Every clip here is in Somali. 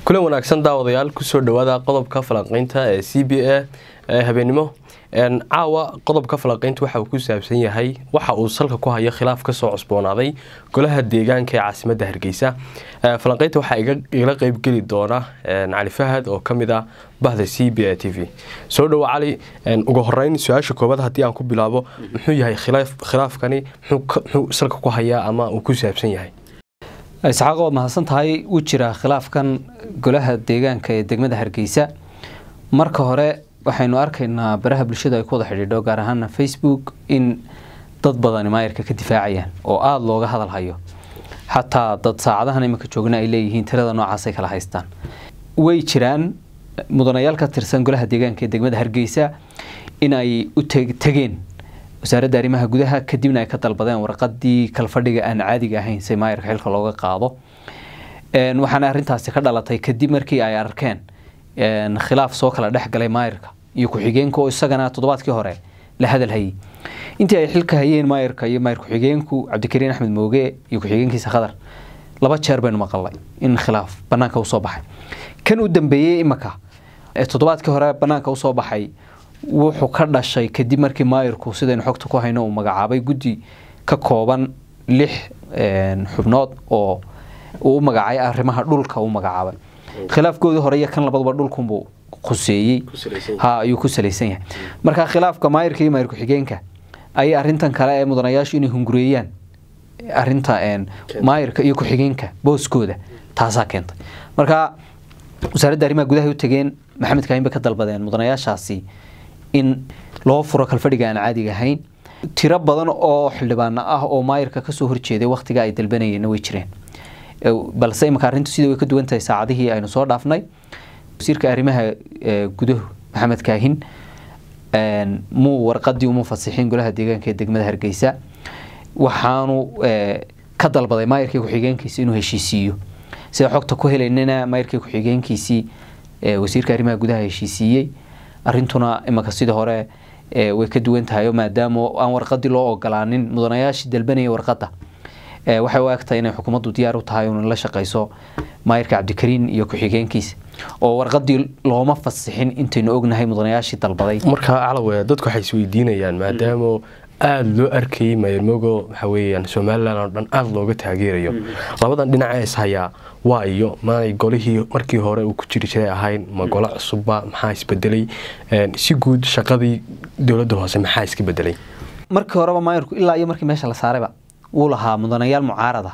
kulan wanaagsan daawadayaal kusoo dhawaada qodobka falanqeynta ee c b a ee habeenimo caawa qodobka falanqeynta waxa uu ku saabsan yahay waxa uu salka ku hayo khilaaf kasoo cusboonaaday golaha deegaanka ee caasimadda hargeysa falanqeynta waxaa igala qeybgeli doona cali fahad oo kamid ah bahda c b a t v soo dhawo cali ugu horeyn su-aasha koobaad haddii aan ku bilaabo muxuu yahay khilaafkani muxuu salka ku hayaa ama uu ku saabsan yahay isxaaq waad mahadsan tahay wuu jiraa khilaafkan golaha deegaanka ee degmada hargeysa marka hore waxaynu arkaynaa baraha bulshada ay ku wada xidhiidho gaar ahaana facebook in dad badani maayarka ka difaacayaan oo aada looga hadal hayo xataa dad saacadahan iminka joogna ay leeyihiin tirada noocaasay kala haystaan way jiraan mudanayaal ka tirsan golaha deegaanka ee degmada hargeysa in ay u tegeen wasaaradda arrimaha gudaha kadibna ay ka dalbadeen warqadii kalfadhiga aan caadiga ahayn si maayarka xilka looga qaado waxaana arrintaasi ka dhalatay kadib markii ay arkeen khilaaf soo kala dhex galay maayarka iyo ku-xigeenka oo isagana toddobaadkii hore la hadal hayay intii ay xilka hayeen maayarka iyo maayar ku-xigeenku cabdikariin axmed mooge iyo ku-xigeenkiisa khadar laba jeer baynu maqalnay in khilaaf banaanka usoo baxay kan u dambeeyey imaka ee toddobaadkii hore banaanka usoo baxay wuxuu ka dhashay kadib markii maayarku sidaynu xogta ku hayno uu magacaabay guddi ka kooban lix xubnood oo uu u magacaay arrimaha dhulka u magacaabay khilaafkoodii hore iyo kan labaduba dhulkunbuu khuseeyey ha ayuu ku salaysan yahay marka khilaafka maayarka iyo maayar ku-xigeenka ayay arintan kale ee mudanayaashu inay hungureeyaan arinta maayarka iyo ku-xigeenka booskooda taasaa keentay marka wasaaradda arrimaha gudaha u tageen maxamed kaahin bay ka dalbadeen mudanayaashaasi in loo furo kalfadhiga aan caadiga ahayn tiro badan oo xildhibaano ah oo maayarka kasoo horjeeday wakhtiga ay dalbanayeenna way jireen balse imika arrintu sida way ka duwan tahay saacadihii aynu soo dhaafnay wasiirka arrimaha guduhu maxamed kaahin muu warqadii uma fasixin golaha deegaanka ee degmada hargeysa waxaanu ka dalbaday maayarkii ku-xigeenkiisi inuu heshiisiiyo sida xogta ku helaynana maayarkii ku-xigeenkiisii wasiirka arrimaha gudaha heshiisiiyey arrintuna imika sidii hore way ka duwan tahay maadaama aan warqadii loo ogolaanin mudanayaashii dalbanaya warqadda waxay u egtahay inay xukuumaddu diyaar u tahay un la shaqayso maayarka cabdikariin iyo ku-xigeenkiisa oo warqadii looma fasixin intaynu ognahay mudanayaashii dalbaday markaa calawe dadku waxay isweydiinayaan maadaama aada loo arkayay maayarmogo waxa weeyaan somalilan oo dhan aada looga taageerayo labadan dhinaca is hayaa waa iyo maanay golihii markii hore uu ku jiri jiray ahayn ma golo cusubba maxaa isbedelay si guud shaqadii dowladda hoose maxaa iska bedelay markii horeba maayarku ilaa iyo markii meesha la saarayba wuu lahaa mudanayaal mucaarada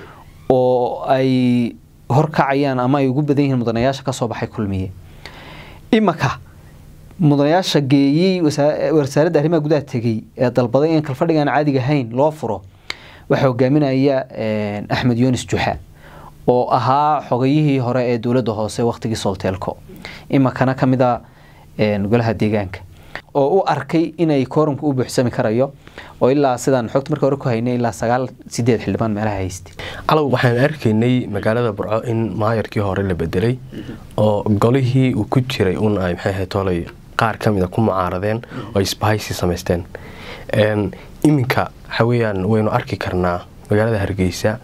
oo ay horkacayaan ama ay ugu badan yihiin mudanayaasha kasoo baxay kulmiye imaka mudanayaasha geeyey wasaaradda arrimaha gudaha tegey ee dalbaday in kalfadhigaan caadiga ahayn loo furo waxaa hogaaminaya axmed yunis juxa oo ahaa xogayihii hore ee dowladda hoose wakhtigii solteelko imakana ka mid a golaha deegaanka oo u arkay inay koorumka u buuxsami karayo oo ilaa sidaan xogta marka hore ku haynay ilaa sagaal sideed xildhibaan meelaha haystay calow waxaan arkaynay magaalada burco in maayarkii hore la bedelay oo golihii uu ku jiray un ay maxay ahayd tolay qaar ka mid a ku mucaaradeen oo isbahaysi samaysteen iminka waxa weeyaan waynu arki karnaa magaalada hargeysa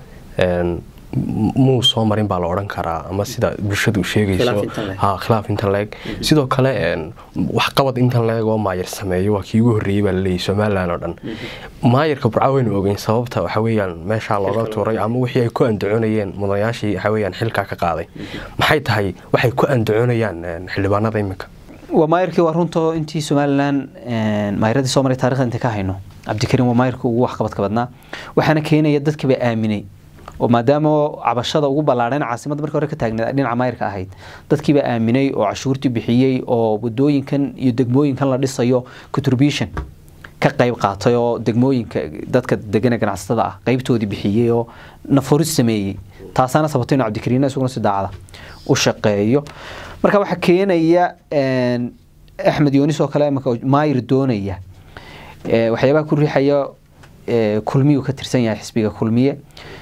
muu soo marin baa la odhan karaa ama sida bulshadu sheegayso khilaaf intan leeg sidoo kale waxqabad intan leeg oo maayar sameeyo waa kii ugu horreeyey baa laleeyahy somalilan oo dhan maayarka burca waynu ogeyn sababta waxa weeyaan meeshaa looga tuuray ama wixii ay ku andacoonayeen mudanayaashii waxa weeyaan xilkaa ka qaaday maxay tahay waxay ku andacoonayaan xildhibaanada iminka waa maayarkii waa runto intii somalilan maayaradii soo maray taarikhda inta ka hayno cabdikariin waa maayarkii ugu waxqabadka badnaa waxaana keenaya dadkiiba aaminay oo maadaama cabashada ugu ballaadheen caasimadda markii hore ka taagneed dhinaca maayarka ahayd dadkiiba aaminay oo cashuurtii bixiyey oo wadooyinkan iyo degmooyinkan la dhisayo contribution ka qayb qaatay oo degmooyinka dadka degana ganacsatada ah qaybtoodii bixiyey oo nafuris sameeyey taasaana sababtay inuu cabdikariin isaguna si daacada u shaqeeyo marka waxaa keenaya axmed yoonis oo kale imaka maayir doonaya waxyaabaha ku riixaya kulmiyuu ka tirsan yahay xisbiga kulmiye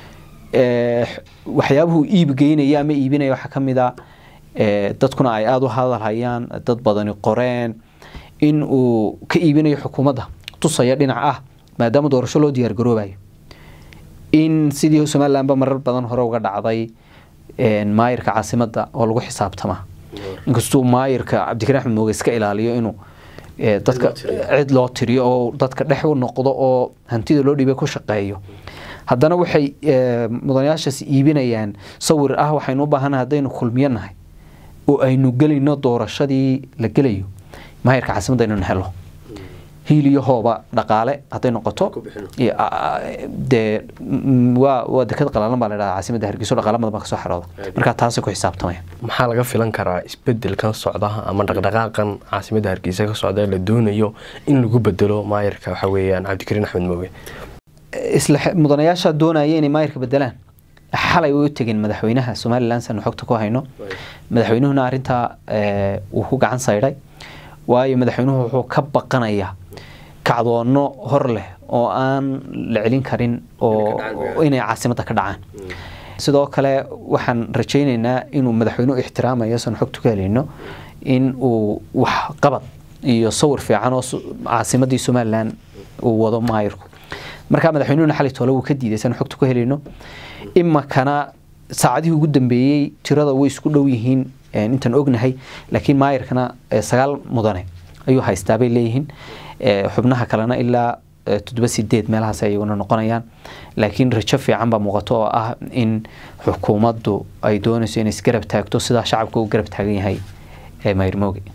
waxyaabuhu iib geynaya ama iibinaya waxaa kamid a dadkuna ay aada u hadalhayaan dad badani qoreen in uu ka iibinayo xukuumadda tusaya dhinac ah maadaama doorasho loo diyaar garoobayo in sidii somalilanba marar badan hore uga dhacday maayirka caasimada oo lagu xisaabtamaa inkastuu maayirka cabdikariin axmed mooge iska ilaaliyo inuu dadka cid loo tiriyo oo dadka dhex u noqdo oo hantida loo dhiibay ku shaqeeyo haddana waxay mudanayaashaas iibinayaan sawir ah waxaynu u baahanahay haddaynu kulmiyo nahay oo aynu gelayno doorashadii la gelayo maayirka caasimadda inaynu helo hiiliyahooba dhaqaale hadday noqoto dee waa waa dekad qalaalan baa la dhahaa caasimadda hargeyso dhaqaala badan baa kasoo xarooda markaa taasay ku xisaabtamayaan maxaa laga filan karaa isbedelkan socda ama dhaqdhaqaaqan caasimadda hargeysa ka socda la doonayo in lagu bedelo maayirka waxa weeyaan cabdikariin axmed mooge isla mudanayaasha doonaya inay maayirka bedelaan xalay way u tegeen madaxweynaha somalilan sanu xogta ku hayno madaxweynuhuna arrintaa wuu ku gacan saydhay waayo madaxweynuhu wuxuu ka baqanayaa kacdoono hor leh oo aan la celin karin oo inay caasimadda ka dhacaan sidoo kale waxaan rajaynaynaa inuu madaxweynuhu ixtiraamayo sanu xogta ku helayno in uu wax qabad iyo sawir fiican oo caasimaddii somalilan uu wado maayirku markaa madaxweynuhuna xalay toole wuu ka diiday sanu xogta ku helayno imakana saacadihii ugu dambeeyey tirada way isku dhow yihiin intaan ognahay laakiin maayirkana sagaal mudane ayuu haystaa bay leeyihiin xubnaha kalena ilaa toddoba sideed meelahaas ayaguna noqonayaan laakiin rajo fiican baa muuqato oo ah in xukuumaddu ay doonayso inay isgarab taagto sidaa shacabka u garab taagan yahay maayir mooge